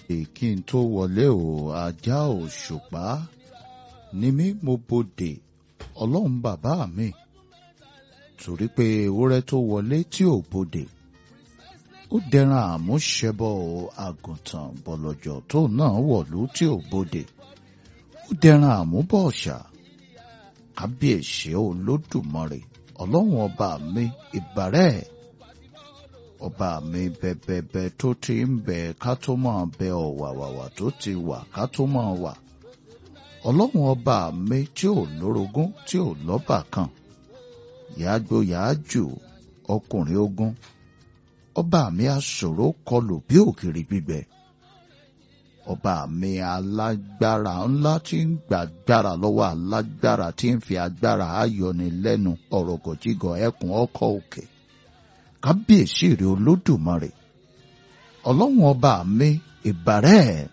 kí n tó wọlé o ajá òṣùpá ni mí mo bodè ọlọ́run bàbá mi torí pé ewúrẹ́ tó wọlé tí ò bodè ó dẹran àmúṣẹbọ àgùntàn bọ̀lọ̀jọ̀ tó náà wọ̀lú tí ò bodè ó dẹran àmúbọ̀ọ̀ṣà kábíyèsí olódùmarè ọlọ́run ọba mi ìbàrẹ́ ọba mi bẹbẹbẹ tó ti ń bẹ ká tó máa bẹ ọ̀wàwàwà tó ti wà ká tó máa wà ọlọ́run ọba mi tí ò lórogún tí ò lọ́bà kan yàágbó yàájù ọkùnrin ogun ọba mi aṣòro kọlù bí òkèrè gbígbẹ ọba mi alágbára ńlá tí ń gbàgbára lọ́wọ́ alágbára tí ń fi agbára ayọni lẹ́nu ọ̀rọ̀ gọ̀jígọ̀ ẹkùn ọkọ̀ òkè kábíyèsí rẹ̀ olódùmarè ọlọ́run ọba mi ìbàrẹ́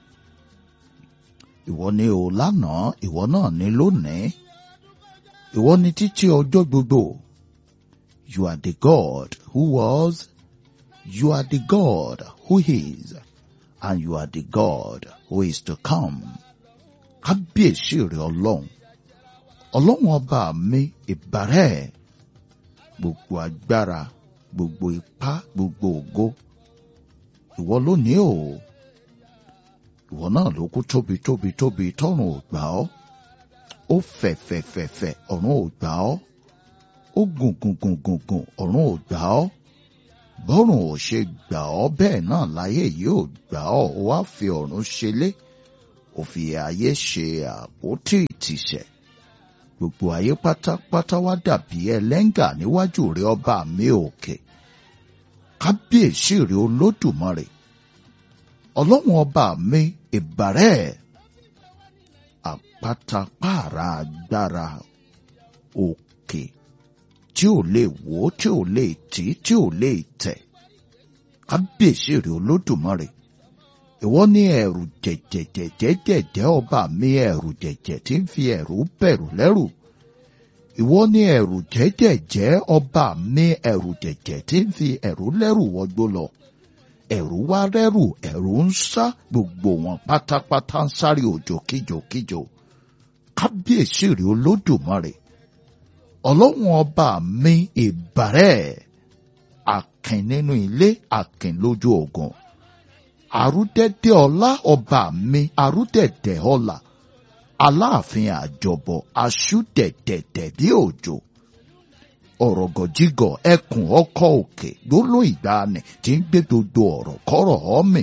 ìwọ ni o lánàá ìwọ náà ni lónìí ìwọ ni títí ọjọ́ gbogbo you are the God who was you are the God who is and you are the God who is to come. Kábíyèsí rẹ̀ ọlọ́run. Ọlọ́run ọba mi ìbàrẹ́. Gbogbo agbára, gbogbo ipá, gbogbo ògo. Ìwọ lónìí o. Ìwọ náà ló kú tóbi tóbi tóbi tọ́run ò gbà ọ́. Ó fẹ̀ fẹ̀ fẹ̀ fẹ̀ ọ̀run ò gbà ọ́. Ó gùn gùn gùn gùn gùn ọ̀run ò gbà ọ́ bọ́rùn ò ṣe gbà ọ́ bẹ́ẹ̀ náà láyé yìí ò gbà ọ́ ó wá fi ọ̀run ṣelé ó fi ayé ṣe àpótí ìtìsẹ̀ gbogbo ayé pátápátá wá dàbí ẹlẹ́ngà níwájú rẹ ọba mi òkè kábíyèsí rẹ olódùmarè ọlọ́run ọba mi ìbàrẹ́ àpátápàrà agbára òkè tí ò lè wò tí ò lè tì tí ò lè tẹ̀ kábíyèsí rẹ olódùmarè ìwọ ní ẹ̀rù jẹ̀jẹ̀jẹ̀jẹ̀jẹ̀ ọba mi ẹ̀rù jẹ̀jẹ̀ tí ń fi ẹ̀rù bẹ̀rù lẹ́rù ìwọ ní ẹ̀rù jẹ̀jẹ̀jẹ̀ ọba mi ẹ̀rù jẹ̀jẹ̀ tí ń fi ẹ̀rù lẹ́rù wọgbó lọ ẹ̀rù wá rẹ́rù ẹ̀rù ń sá gbogbo wọn pátápátá ń sáré òjò kíjokíjo kábíyèsí rẹ olódùmarè ọlọ́run ọba mi ìbàrẹ́ àkìn nínú ilé àkìn lójú ogun àrúdẹ́dẹ́ ọlá ọba mi àrúdẹ̀dẹ̀ ọlá aláàfin àjọbọ aṣúdẹ̀dẹ̀dẹ̀ bí òjò ọ̀rọ̀gọ̀jígọ̀ ẹkùn ọkọ̀ òkè gbóló ìgbàanì tí ń gbé gbogbo ọ̀rọ̀ kọ́rọ̀ ọ́mì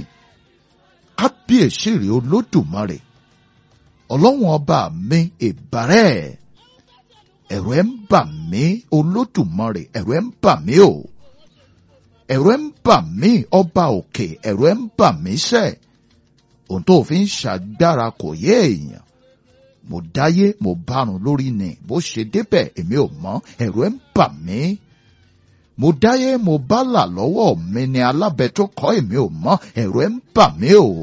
kábíyèsí rèé olódùmarè ọlọ́run ọba mi ìbàrẹ́ ẹ̀rù ẹ̀ ń bà mí olódùmarè ẹ̀rù ẹ̀ ń bà mí o ẹ̀rù ẹ̀ ń bà mí ọba òkè ẹ̀rù ẹ̀ ń bà mí sẹ́ ohun tó fi ń ṣàgbára kò yé èèyàn mo dáyé mo bárun lórí ni bó ṣe débẹ̀ èmi ò mọ̀ ẹ̀rù ẹ̀ ń bà mí mo dáyé mo bá là lọ́wọ́ mi ni alábẹ tó kọ́ èmi ò mọ̀ ẹ̀rù ẹ̀ ń bà mí o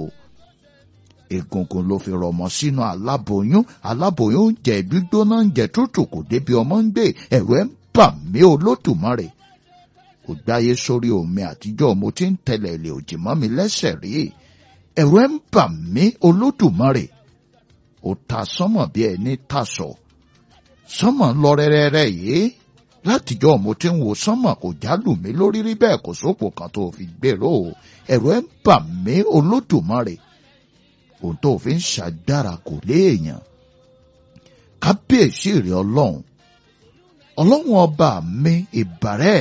egungun ló fi rọmọ sínú aláboyún aláboyún ń jẹ gbígbóná ń jẹ tútù kò débi ọmọ ń gbé ẹ̀rù ẹ̀ ń bà mí olódùmarè kò gbáyé sórí omi àtijọ́ mo ti ń tẹ̀lé ilé òjì mọ́ mi lẹ́sẹ̀ rí ẹ̀rù ẹ̀ ń bà mí olódùmarè ó ta sánmọ̀ bí ẹni tasọ̀ sánmọ̀ ń lọ rẹ́rẹ́rẹ́ yìí látijọ́ mo ti ń wo sánmọ̀ kò jálù mí lórí rí bẹ́ẹ̀ kò sópò kan tó fi gbèrò ẹ̀rù ẹ̀ ń bà mí olódùmarè ohun tó fi ń ṣàdára kò léèyàn kábíyèsí rẹ ọlọ́run ọlọ́run ọba mi ìbàrẹ́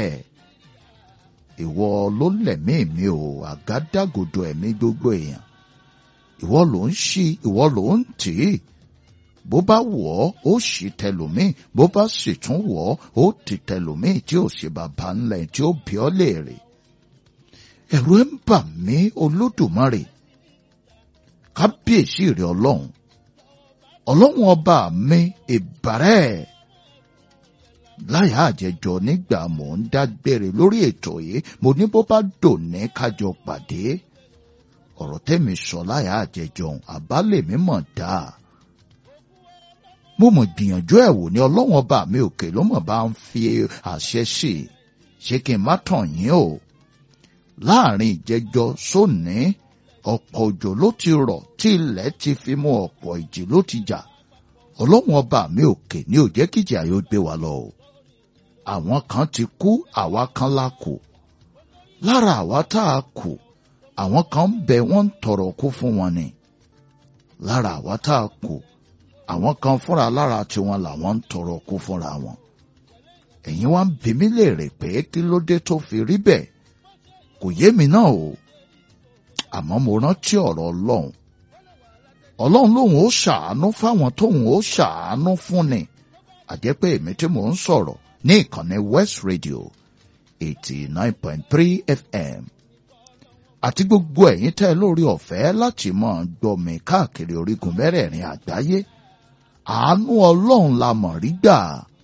ìwọ ló lẹ̀mí mi ò àgádágodo ẹ̀mí gbogbo èèyàn ìwọ ló ń ṣí ìwọ ló ń tì í bó bá wọ̀ ọ́ ó ṣì tẹlòmíì bó bá sì tún wọ̀ ọ́ ó ti tẹlòmíì tí ò ṣe bàbá ńlẹ̀ tí ó bí ọ́ léèrè ẹ̀rù ẹ̀ ń bà mí olódùmarè kábíyèsí rẹ ọlọ́run ọlọ́run ọba mi ìbàrẹ́ láyà àjẹjọ nígbà mò ń dágbére lórí ètò yìí mo ní bó bá dòní kájọ pàdé ọ̀rọ̀ tẹ́mi sọ láyà àjẹjọ àbálẹ̀ mi mọ̀ dáa mo mọ̀ gbìyànjú ẹ̀ wò ní ọlọ́run ọba mi òkè ló mọ̀ bá ń fi àṣẹ sí i ṣé kí n má tàn yín o láàrin ìjẹjọ sóní ọ̀pọ̀ òjò ló ti rọ̀ tí ilẹ̀ ti fi mú ọ̀pọ̀ ìjì ló ti jà ọlọ́run ọba mi òkè ní ò jẹ́ kíjì àyò gbé wa lọ o àwọn kan ti kú àwa kan la kù lára àwa tá a kù àwọn kan ń bẹ wọ́n ń tọrọ kú fún wọn ni lára àwa tá a kù àwọn kan fúnra lára tiwọn làwọn ń tọrọ kú fúnra wọn ẹ̀yin wá ń bi mí léèrè pé kí ló dé tó fi rí bẹ́ẹ̀ kò yé mi náà o àmọ́ mo rántí ọ̀rọ̀ ọlọ́run ọlọ́run lòun ó ṣàánú fáwọn tóun ó ṣàánú fún ni àjẹpẹ́ èmi tí mò ń sọ̀rọ̀ ní ìkànnì West Radio eighty nine point three FM àti gbogbo ẹ̀yin tẹ́ lórí ọ̀fẹ́ láti máa gbọ́ mi káàkiri orígun mẹ́rẹ̀ẹ̀rin àgbáyé àánú ọlọ́run la mọ̀ rí gbà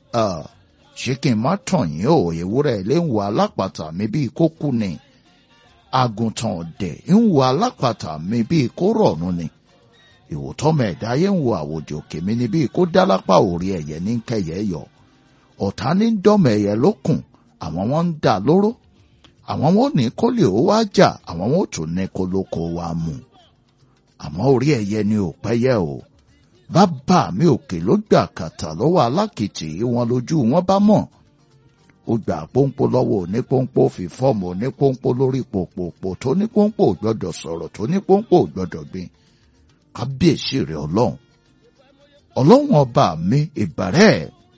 ṣé kí n má tàn yín o ewúrẹ́ ilé ń wo alápàtà mi bíi kó kú ni àgùntàn ọ̀dẹ̀ ń wo alápàtà mi bíi kó rọ̀nù ni ìwòtọ́mọ ẹ̀dá ayé ń wo àwòjò òkè mi ni bíi kó dálápà òrí ẹ̀yẹ ní kẹyẹ yọ ọ̀tá ní dọ́mọ ẹ̀yẹ lókùn àwọn wọn ń dà lóró àwọn wọn ò ní kó lè ó wá jà àwọn wọn ò tún ní kó lóko wa mú àmọ́ orí ẹ̀yẹ ni ò pẹ́yẹ o bàbá mi òkè ló gbà kàtà lọ́wọ́ alákìtì wọn lójú wọn bá mọ̀ ó gbà pọ́npọ́ lọ́wọ́ onípọ́npọ́ fi fọ́ọ̀mù onípọ́npọ́ lórí pòpòpò tó nípọ́npọ́ ò gbọ́dọ̀ sọ̀rọ̀ tó nípọ́npọ́ ò gbọ́dọ̀ gbìn kábíyèsí rẹ̀ ọlọ́run ọlọ́run ọba mi ìbàrẹ́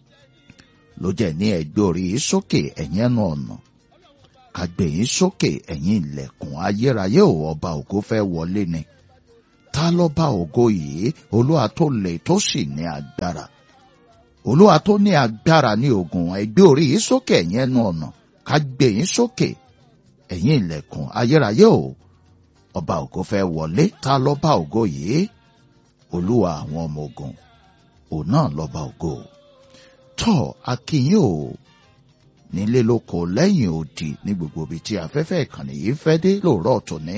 ló jẹ́ ní ẹgbẹ́ orí sókè ẹ̀yìn ẹnu ọ̀nà kàgbé yín sókè ẹ̀yìn ilẹ̀kùn ayérayé ò ọba ògo fẹ́ wọlé ni ta lọ́ba ògo yìí olúwa tó le tó sì ní agbára olúwa tó ní agbára ní ogun ẹgbẹ́ orí yín sókè ẹ̀yìn ẹnu ọ̀nà kàgbé yín sókè ẹ̀yìn ilẹ̀kùn ayérayé ò ọba ògo fẹ́ wọlé ta lọ́ba ògo yìí olúwa àwọn ọmọ ogun òun náà lọ́ba ògo tọ́ akínyìn o nílé lóko lẹ́yìn odi ní gbogbo ibi tí afẹ́fẹ́ ìkànnì yìí fẹ́ dé lóòrọ̀ tòní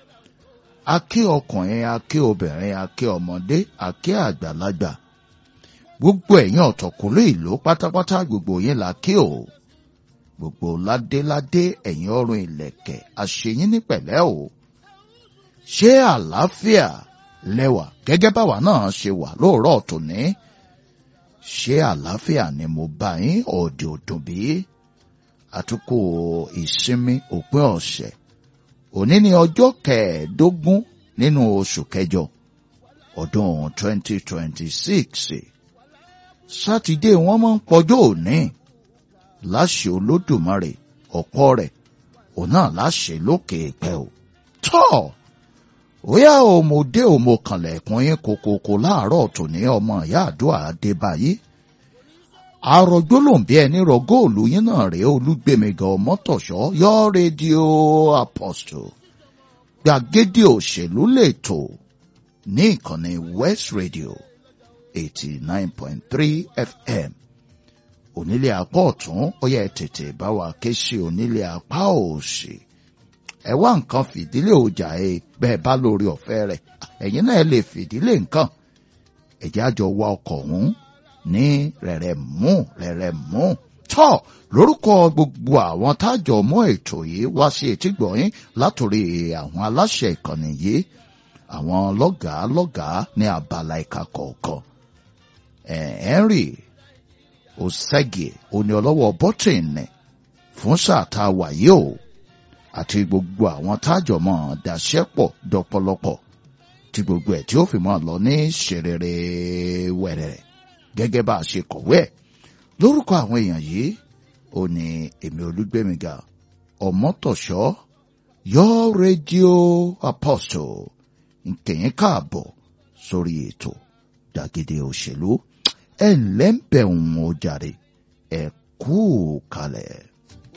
akí ọkùnrin akí obìnrin akí ọmọdé akí àgbàlagbà gbogbo ẹ̀yin ọ̀tọ̀kùnrin ìlú pátápátá gbogbo yín la kí o gbogbo ládéládé ẹ̀yin ọrùn ìlẹ̀kẹ̀ àṣeyín ní pẹ̀lẹ́ o ṣé àlàáfíà lẹ́wà gẹ́gẹ́ báwa náà ṣe wà lóòrọ̀ tòní ṣé àlàáfíà ni mo bá yín ọ̀dẹ̀ òdùn bí àtúkò ìsinmi òpin ọ̀sẹ̀ òní ni ọjọ́ kẹẹ̀ẹ́dógún nínú oṣù kẹjọ ọdún 2026 sátidé wọn máa ń pọjọ́ òní láṣẹ olódùmarè ọ̀pọ̀ rẹ̀ òun náà láṣẹ lókè pẹ́ o tọ́ bóyá òmòdé òmòkànlẹ̀kùn yín kokoko láàárọ̀ tòní ọmọ ìyá àdúrà adébáyé àrògbó ló ń bí ẹni rọ góòlù yín náà rèé olúgbèmígan ọmọtọ̀ṣọ́ yọ rédíò apostle gbàgede òṣèlú lètò ní ìkànnì west radio eighty nine point three fm onílé apá ọ̀tún ó yẹ tètè bá wa ké sí onílé apá òsì ẹ wá nǹkan fìdílé ọjà ẹ bẹ́ẹ̀ bá lórí ọ̀fẹ́ rẹ̀ ẹ̀yin náà lè fìdílé nǹkan ẹ̀jẹ̀ àjọ wa ọkọ̀ ọ̀hún ní rẹ̀rẹ̀ mú rẹ̀rẹ̀ mú tọ́ lórúkọ gbogbo àwọn tájọ mọ́ ètò yìí wá sí etígbọ̀yìn látòrí àwọn aláṣẹ ìkànnì yìí àwọn lọ́gàá lọ́gàá ní abala ìka kọ̀ọ̀kan Henry Osege oní ọlọ́wọ́ bọ́tìnì fún sáà tá a wà yìí o àti gbogbo àwọn tájọ mọ́ daṣẹ́pọ̀ dọ́pọ̀lọpọ̀ tí gbogbo ẹ̀ tí ó fi mọ́ lọ ní ṣerere wẹ̀rẹ̀ gẹ́gẹ́ bá a ṣe kọ̀wé ẹ̀ lórúkọ àwọn èèyàn yìí ó ní èmi olúgbẹ́mìgà ọmọtọ̀ṣọ́ yọ rédíò apostle nkẹyìn káàbọ̀ sórí ètò gbàgede òṣèlú ẹ̀ ńlẹ́ ń bẹ̀ ń jàre ẹ̀ kú kalẹ̀.